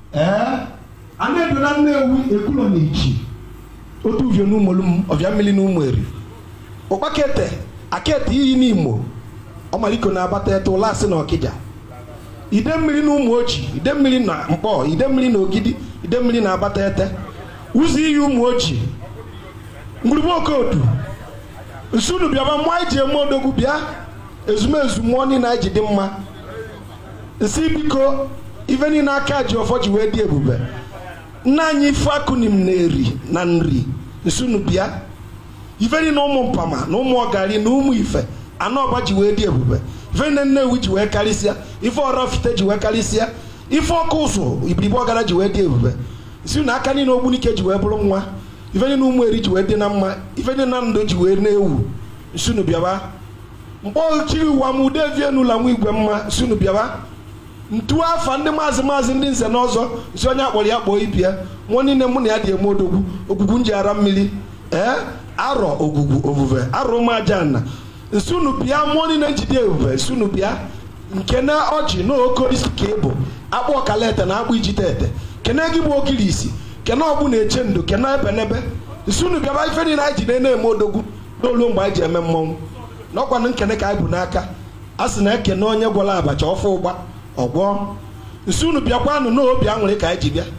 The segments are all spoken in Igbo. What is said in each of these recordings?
ee a na-edo na nnewi ekwulọ na ichi otu uvio n'ụmụolu m ọbịa mmiri na ụmụ eri ụkpakete akete iyi n'imo ọmaliko na-abata ete ụlọ asị na ọkịja ide mmiri na ụmụ oji ide mmiri na mkpọ ide mmiri na ogidi ide mmiri na abata ete ụzọ iyi ụmụ oji ngwurugbo okodu nsunu bịaba mmụọ anyị ji eme odogwu bịa ezumezu mmụọ niile anyị ji dị mma nsi biko ife niile aka ji ọfọ ji wee dị ebube nna anyị ife akụnim na-eri na nri nsunu bịa ife niile ụmụ mpama na ụmụ ọgari na ụmụ ife anọ ọba ji wee dị ebube ife niile nnewi ji wee karịsịa ife ọrọfite ji wee karịsịa ife ọkụ ụzụ ibiribe ọgara ji wee dị ebube nsi na aka niile ogbunike ji wee bụrụ nwa ife niile ụmụ eri ji wee dị na mma ife niile na ndụ ji wee na-ewu nsunu bịaba mkpọ chiri ụwa m ude vie n'ụlọ nwa igwe mma sunu bịaba ntu afa ndị maazị maazị ndị nze na ọzọ nsi onye akpọrọ ya kpọọ ibia nwa niile mụ na ya dị eme odogwu ogwugwu nji ara mmiri ee arọ ogwugwu ovuve arọ ụmụ aja na nsunu bịa mmụọ niile njide ebube nsunu bịa nke na ọjị na okorisi ka ịbụ akpụ ọkalete na akpụ ijite ete kene gị bụ okiri isi kene ọgbụ na-eche ndo kene ebenebe nsunu bịaba ife niile anyị ji na-ene eme odogwu n'olu mgbe anyị ji eme mmọnwụ n'ọkwanụ nkene ka anyị bụ n'aka a sị na ekene onye gwọrọ abacha ọfọ ụgba ọgwọ nsi unu bịakwanụ n'obi aṅụrị ka anyị ji bịa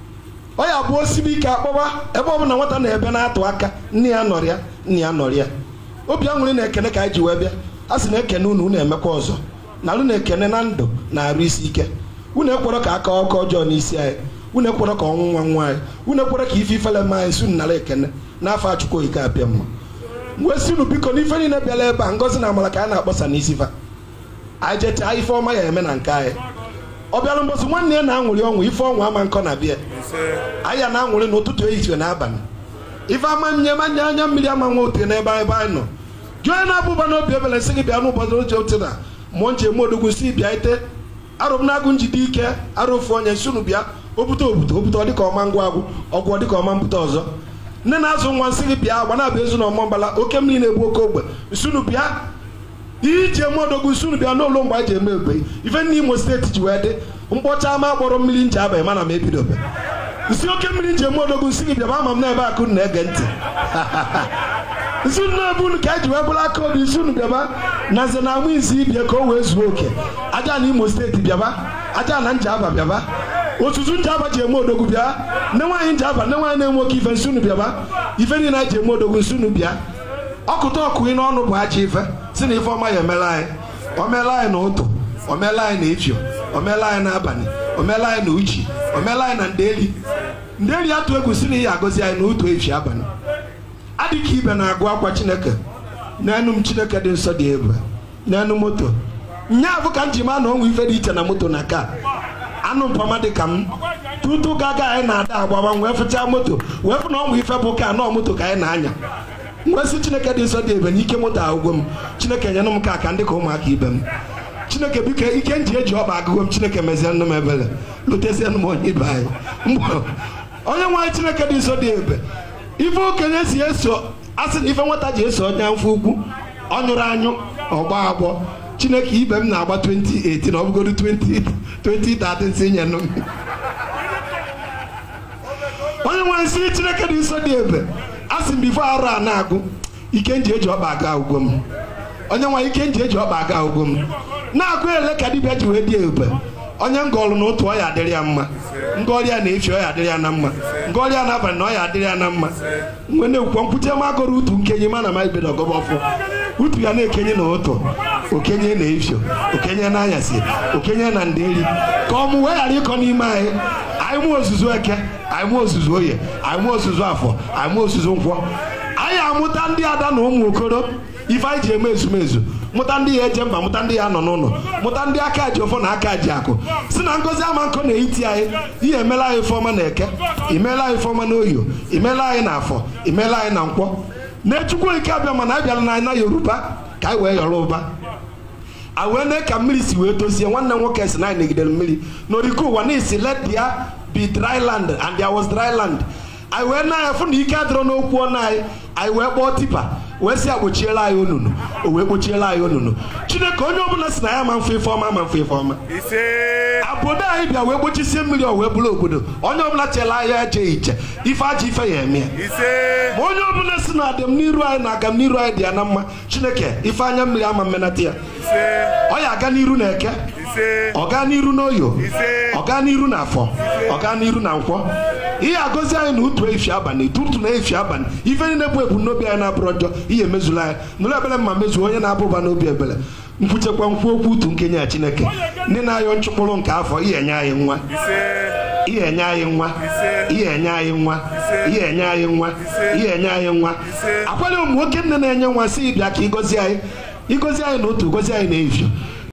ọ ya bụ osibi ike akpọba ebe ọ bụla nwata na-ebe na-atụ aka nne ya nọrọ ya nne ya nọrọ ya obi aṅụrị na ekene ka anyị ji wee bịa a sị na ekene unu unu emekwa ọzọ na unu ekene na ndụ na-arụ isi ike unu ekwerọ ka aka ọkọ ọjọọ n'isi anyị unu ekwerọ ka ọnwụ nwa nwa anyị unu ekwerọ ka ife ifele ma anyị si unu nara ekene n'afọ achukwu oyike abịa mma mgbe si unu biko n'ife niile bịara ebe a ngozi na amara ka a na-akpọsa n'isi fa anyị jechaa ife ọma ya eme na nke anyị ọ bịara mbọsị nwanne ya na-aṅụrị ọnwụ ife ọnwụ ama nkọ na bịa anyị ya na-aṅụrị n'ụtụtụ ehihie n'abalị ife ama nye manye anya mmiri ama nwa otu n'ebe ebe anyị nọ jụọ onye na-abụba n'obi ebele sị gị bịa n'ụbọchị oche otu na mmụọ nche eme odogwu si bịa ite arụ m na-agụ njide ike arụ ofu onye nsunu bịa obute obute obute ọ dịka ọma ngwa agwụ ọgwụ ọ dịka ọma mpụta ọzọ nne na-azụ nwa nsị gị bịa agba na-abụ ezu na ọmọ mbala oke mmiri na-egbu oke ogbe nsunu bịa ihe iji eme odogwu nsunu bịa n'ụlọ mgbe anyị ji eme egbe ife ndị imo steeti ji wee dị mkpọcha ama kpọrọ mmiri nji abalị mana m ebidobe nsi oke mmiri nji eme odogwu nsị gị bịaba ama m n'ebe akụ na-ege ntị nsi na-ebu unu ka anyị ji wee bụrụ aka obi nsi unu bịaba na nze na amụ izi ibie ka o wee zuo oke aja na imo steeti bịaba aja na njaba bịaba otutu njaba ji eme odogwu bịa nne nwaanyị njaba nne nwaanyị na-enwe oke ife nsi unu bịaba ife niile anyị ji eme odogwu nsi unu bịa ọkụta ọkụ n'ọnụ bụ aja ife si na ife ọma ya emela anyị o meela anyị na ụtụ o meela anyị na efio o meela anyị n'abalị o meela anyị na uchi o meela anyị na ndeli ndeli atụ egwu si na ihe agọzi anyị na ụtụ efi abalị adịka ibe na-agụ akwa chineke n'enu m chineke dị nsọ dị ebe n'enu moto nya abụ ka m ji ma na ọnwụ ife dị iche na moto na ka anụ mpama dị ka m tutu gaga anyị na-ada agbaba wee fụchaa moto wee fụ na ọnwụ ife bụ ka anọ moto ka anyị na-anya nwesị chineke dị nsọ dị ebe n'ike moto agụgụ m chineke nyere m ka aka ndị ka ụmụaka ibe m chineke biko ike nji eji ọba agụgụ m chineke mezie nụ m ebele lutezie m onye ibe anyị onye nwe anyị chineke dị nsọ dị ebe ife okenye si eso asị na ife nwata ji eso onye mfe ukwu ọ nyụrụ anyụ ọgba agbọ chineke ibe m na-agba 2018 ọ bụgoro 2013 si nye nụ m onye nwe nsị chineke dị nsọ dị ebe a sị m bifo arụ a na-agụ ike nji eji ọkpa aga ugwo m onye nwe ike nji eji ọkpa aga ugwo m na-agụ ele ka dibịa ji wee dị ebe onye ngọlụ na otu ọya adịrị ya mma ngọrịa na-efi ọya adịrị ya na mma ngọrịa n'abalị na ọya adịrị ya na mma mgbe na-ekwukwa mkpuchi ma agụrụ utu nkenye mana ma ibedo ọgọbọ ọfụ utu ya na-ekenye na ụtụ okenye na efio okenye na anyasị okenye na nderi ka ọ mụ wee ghara ịkọ n'ime anyị anyị mụ ozuzu eke anyị mụ ozuzu oye anyị mụ ozuzu afọ anyị mụ ozuzu nkwọ anyị amụta ndị ada na ụmụ okoro ife anyị ji eme ezumezu mụta ndị ya eje mba mụta ndị ya nọ n'ụlọ mụta ndị aka ji ọfọ na aka ji akụ si na ngozi ama nkọ na-eti anyị ihe emela anyị ifeọma na eke imela anyị ifeọma na oyo imela anyị na afọ imela anyị na nkwọ na-echukwu ike abịa mana abịala na anyị na yoruba ka anyị wee yọrọ ụba a wee nee ka mmiri si wee tozie nwanne nwoke si na anyị negidere mmiri n'oriko ụwa na isi let there be dry land and there was dry land anyị wee na ya fụ na ike adịrọ n'okwu ọnụ anyị anyị wee kpọọ tipa wee sị agbochiela anyị onunu o wee kpochiela anyị onunu chineke onye ọbụla si na ya ma mfe ife ọma ma mfe ife ọma ise obodo anyị bịa wee gbochisie mmiri o wee bụrụ obodo onye ọbụla chela anya eje iche ife aja ife ya eme ya ise ma onye ọbụla si na adịm n'iru anyị na agam n'iru anyị dị ya na mma chineke ife anya mmiri ama mmenata ya ise ọ ya aga n'iru na eke ise ọ gaa n'iru n'oyo Ise. ọ gaa n'iru na afọ ọ gaa n'iru na nkwọ ihe agọzi anyị na utu efi abalị tutu na efi abalị ife niile bụ ebumnobi anyị na-abụrụ njọ ihe mezula anyị nụrụ ebele mma mezuo onye na-abụba n'obi ebele nkwuchekwa nkwu okwu utu nkenye ya chineke ndị na-ayọ nchụkpụrụ nke afọ ihe enye anyị nwa ise ihe enye anyị nwa ihe enye anyị nwa ihe enye anyị nwa ihe enye anyị nwa akwali ụmụ nwoke nne na-enye nwa si bịa ka ịgọzi anyị ịgọzi anyị na otu gọzi anyị na efio